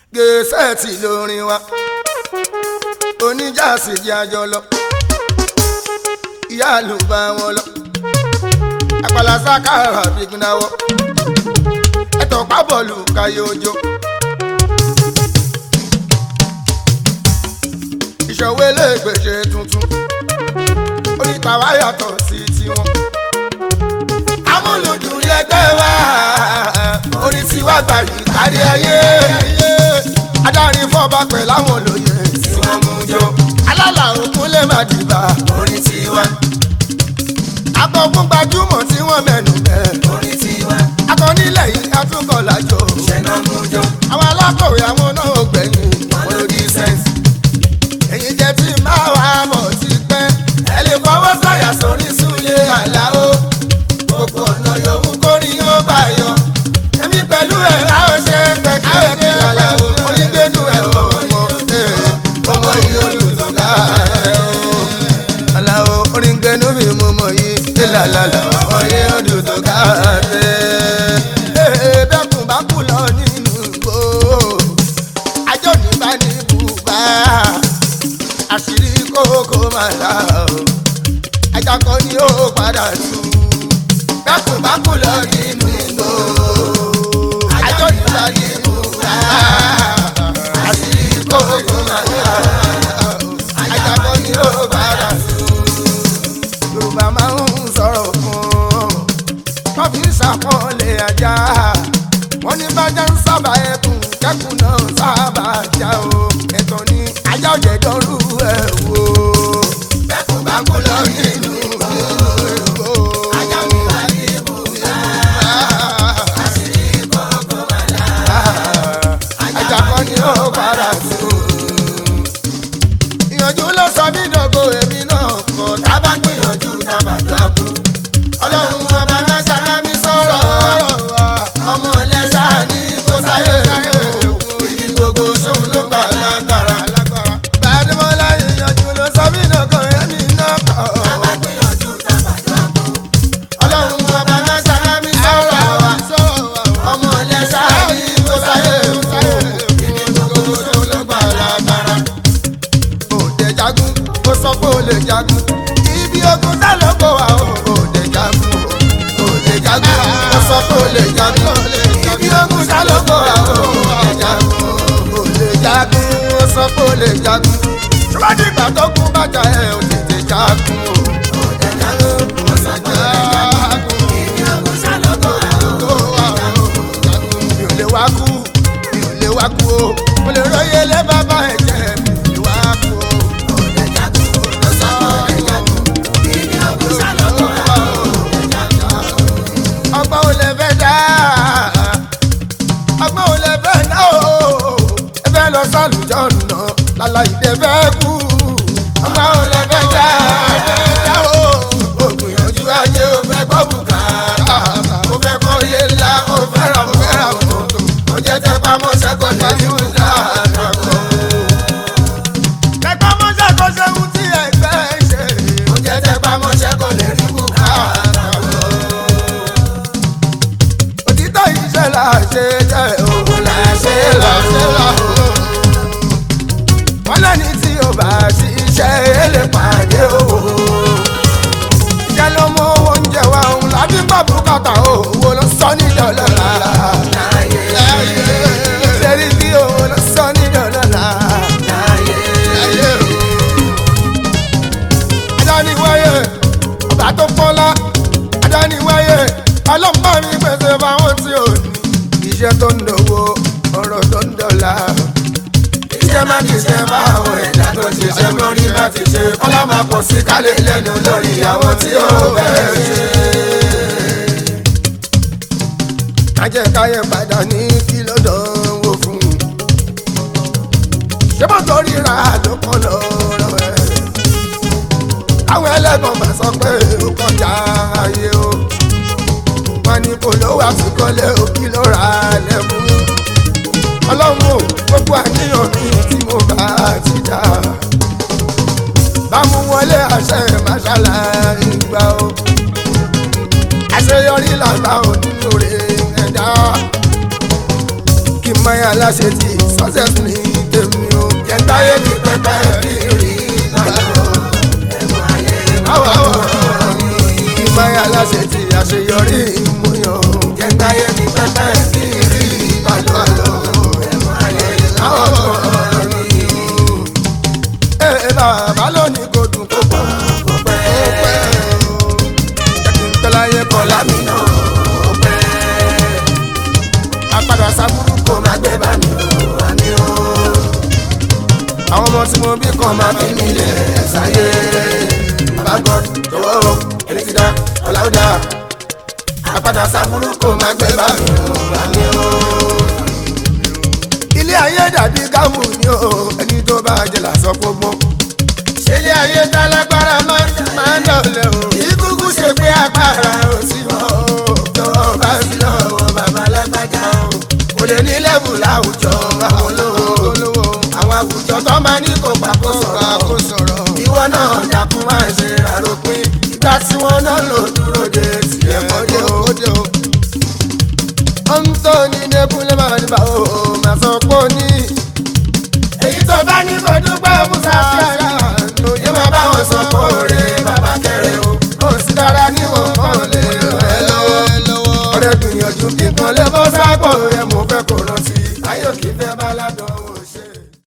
gẹ̀ẹ́sẹ̀tì lórin wa oníjàsí jẹ́ àjọ lọ ìyá ló bá wọn lọ àpàlà sákàrà bígbìnàwọ ẹtọ pábọọlù káyé ojó ìṣòwò elégbèjè tuntun oríta wa yàtọ̀ sí tiwọn amúlùdùn lẹgbẹ́ wa orí tiwa gbàyè kárí ayé adarí fọba pẹ̀lú àwọn olóyè tí wọ́n mú jọ alálà òkun lè má dìbà orí tiwa akọkún gbajúmọ̀ tí wọ́n mẹ́nu bẹ́ẹ̀ orí tiwa akọnílẹ̀ yìí atúnkọ̀ lájọ ṣẹ̀nà mú jọ àwọn alákọ̀wé àwọn náà ò gbẹ̀yìn wọn ló di sẹ́ǹsì. èyí jẹ́ tí máa wà á mọ̀ ti pẹ́ ẹ lè fọwọ́ sọ̀yà sórí súlẹ̀ àlàó gbogbo ọ̀nà yòówù kórì yóò bá yọ èmi pẹ̀lú ẹ̀ láwọn ṣe pẹ̀kẹ́ ní àlàó onígbẹ́nu ẹ̀ ọmọ ọmọ yìí olùdókà àlàó onígbẹ́nu mi mú mọ̀ yìí ìlàlàlà ọmọ yìí olùdókà bẹ́kùn bá kú lọ nínú igbó ajọ́ ní bá ní bùbá àṣírí kókó máa dá o ajakọ ni ó padà tú bẹ́kùn bá kú lọ nínú igbó ajọ́ ní bá ní bùbá àṣírí kókó máa dá o ajakọ ni ó padà tú yorùbá máa ń sọ̀rọ̀ fún wọ́n fi ń ṣàpọ́nlé ajá wọ́n ní bájá ń sábà ẹkùn kẹ́kùn náà sábà já o ẹ̀tọ́ ni ajá ọ̀jẹ̀ dọ́rù ẹ̀ wò. bẹ́kùn bá kú lọ nínú ìgbò ajá mi wà ní ibùdó àṣírí kọ̀ọ̀kan wà láà ajá kan ni ó padà tó. ìyànjú ló sọ mí dọ̀gọ̀ èmi náà kọ̀ tábà gbìyànjú tábà dákú ọlọ́run ọba mẹ́sàn-án náà mi sọ̀rọ̀ ọmọ ẹlẹ́sà ní kó sáyé ibi gbogbo sóun ló gbà lágbára. gbàdúmọ̀lá ìyànjú ló sọ mí dọ̀gọ̀ èmi náà kọ̀ ọlọ́run ọba mẹ́sàn-án náà mi sọ̀rọ̀ ọmọ ẹlẹ́sà ní kó sáyé ibi gbogbo sóun ló gbà lágbára òde jagun ó sọ pé ó lè jagun ibi ogun tá ló kó wa ó òde jagun òde jagun ó sọ pé ó lè jagun ibi ogun tá ló kó wa ó òde jagun òde jagun ó sọ pé ó lè jagun ṣùgbọ́n ìgbà tó kú bàjá ẹ̀ ò tètè jagun o òde jagun ó sọ pé ó lè jagun ibi ogun tá ló kó wa ó òde jagun mi ò lè wá kú mi ò lè wá kú o mo lè róye lé bàbá ẹ̀ jẹ́ mi ò lè wá kú o. ọgbọ́n ò lè fẹ́ dá ọgbọ́n ò lè fẹ́ dá o ẹ fẹ́ lọ sálùjọ́ nà lálá ìdẹ fẹ́ kú ọgbọ́n ò lè fẹ́ dá dá o ògbìyànjú ayé o fẹ́ gbọ́ bùkátà o fẹ́ kọ́ yé ńlá o fẹ́ ra o fẹ́ ra o tó o jẹ́ tẹ́ pamọ́ sẹ́kọ̀ọ́ ní ìlú ńlá àgbàkọ́. tẹ́pá mọ́ṣẹ́ kó ṣe ń tí ẹgbẹ́ ṣe o jẹ́ tẹ́ pamọ́ sẹ́kọ̀ọ́ lè rí bùkátà òtítọ́ iṣẹ́ là ṣe jẹ́ òun là ṣe là ṣe là ó. wọ́n lẹ́ni tí ó bá ṣiṣẹ́ èlé pàdé owó. iṣẹ́ ló mú owó oúnjẹ wa òun láti gbọ́ bùkátà owó ló sọ ní dọ́lọ́lá. ṣèrí kí owó ló sọ ní dọ́lọ́lá. adániwáyé ọba tó fọ́lá adániwáyé ọlọ́mọ mi pèsè fáwọn tí ò ní. iṣẹ́ tó ń dòwó ọ̀rọ̀ tó ń dọ̀la. iṣẹ́ má ti ṣe báwọn ẹ̀dá tó ṣiṣẹ́ mọ́rí bá ti ṣe kọ́lá máa pọ̀ sí kálẹ̀ lẹ́nu lórí àwọn tí ó bẹ̀rẹ̀ ṣe. ajẹ́káyẹ̀ padà ní kí ló dánwò fún un. ṣé mo torí ra ló kọ́ lọ́rọ̀ ẹ̀. àwọn ẹlẹ́gbọ̀n máa sọ pé ó kọjá ayé o wọn ní kò lówó àfikọ́lé òkì ló ra lẹ́kùn. ọlọ́run ò gbogbo àníyàn mi tí mo bá ti dá. bámu wọlé àṣẹ màṣálà ìgbà o. àṣeyọrí làgbà ò nínú rẹ̀ ẹ̀dá. kí n máa yà láṣẹ tí success ní tèmi o kẹntàyé mi pẹpẹ bí rí ìdájọ́ ẹ̀mú ayé àwọ̀ àwọ̀ kí n máa yà láṣẹ tí àṣeyọrí ìmúyàn kẹntàyé mi pẹpẹ bí rí ìdájọ́ ẹ̀mú ayé àwọ̀ ẹ̀ bàbá lónìí kò dùn kó pọ̀ kò pẹ́ ó pẹ́ o jẹ́ kí n tọ́láyé kọ́ lámì náà kò pẹ́ apádà sábúrú kò má gbé bá mi wà ní o àwọn ọmọ tí mo bí kan máa fi mí lẹ̀ ṣáyé bàbá god jọ̀wọ́ o ẹni tí dá ọ̀làwùdá apádà sábúrú kò má gbé bá mi wà ní o. ilé ayé dàbí kámù ni o ẹni tó bá jẹ làásọ gbogbo ilé ayé tálágbára máa ń dọ̀lẹ́ o ìkúkú ṣe pé agbára ò sí mọ́ o tọwọ́ bá sí lọ́wọ́ bàbá lágbájá o kò lè ní lẹ́bù láwùjọ àwọn olówó àwọn àwùjọ tó máa ní kó pa kó sọ̀rọ̀ ìwọ náà dàkún máa ṣe àròpin ìgbà tí wọ́n náà lò dúró de tiẹ̀ kọ́dé o. ó ń tó ní dẹ́kunlé máa ní bá o máa sọ pé ó ní. èyí tó bá ní kó dúpẹ́ musa sí ara ló yẹ máa bá wọn sọ pé òre bàbá kẹrẹ o. ó sì dára níwọ̀n kan lè rẹ̀ lọ́wọ́. ọ̀rẹ́ gbìyànjú kíkan lè bọ́ sápò rẹ̀ mú